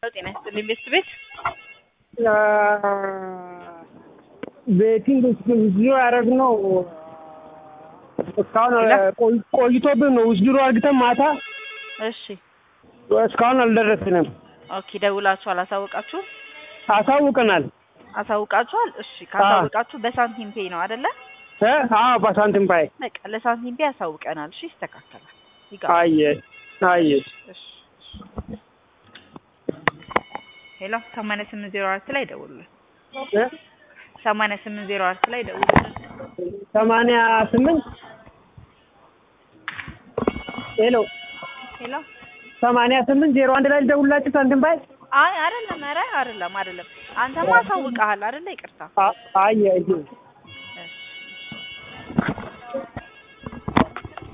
ጤና ይስጥልኝ ቤት ቤት ቤቲንግ ውስድሮ ያደረግነው እስካሁን ቆይ- ቆይቶብን ነው። ውስድሮ አድርግተን ማታ እሺ እስካሁን አልደረስንም። ኦኬ ደውላችሁ አላሳወቃችሁም? አሳውቀናል። አሳውቃችኋል? እሺ ካሳወቃችሁ በሳንቲም ፔይ ነው አይደለ? እ? አዎ በሳንቲም ባይ በቃ ለሳንቲም ፔይ ያሳውቀናል። እሺ ይስተካከላል። ይገባል። አየ አየ እሺ ሄሎ ሰማንያ ስምንት ዜሮ አራት ላይ ደውሉልን። እ? ሰማንያ ስምንት ዜሮ አራት ላይ ደውሉልን። ሰማንያ ስምንት ሄሎ ሄሎ ሰማንያ ስምንት ዜሮ አንድ ላይ ልደውልላችሁ ሳንቲም ባይ አይ አይደለም፣ ኧረ አይደለም፣ አይደለም። አንተማ አሳውቀሃል አይደለ? ይቅርታ አ- አየ አየ